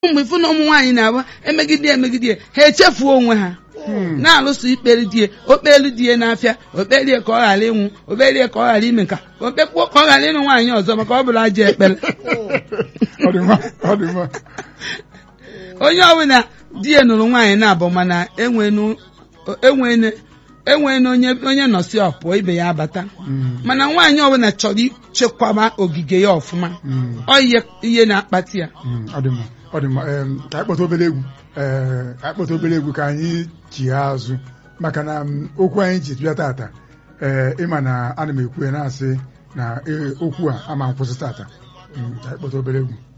mgbe ịfụ na ụmụ nwaanyị na-agba emegide emegide ha echefuo onwe ha na-alụso ikpere die okpelu die n'afịa okpelie ka ọ ghara ịnwụ okpelie ka ọ ghara ime nka okpekpuo ka ọ ghara ịnụ nwaanyị ọzọ maka ọ bụrụ ajọ ekpere Ọ dị mma, ọ dị mma. onye ọbụla di ya nụrụ nwaanyị na-abụ mana enwenu enwenu enwenu onye onye nọsi ọpụọ ibe ya abata Mm, mana nwaanyị ọbụla chọrọ ichekwaba ogige ya ọfụma mm, ọ ihe ihe na-akpati ya mm, ọ dị mma ọ dị mma Em, ka anyị kpọta obere egwu Ee, ka anyị kpọta obere egwu ka anyị chigha azụ maka na m, okwu anyị ji bịa tata ee ịma na ana m ekwu ya na-asị na ee, okwu a ama nkwụsị tata Mm, ka anyị kpọta obere egwu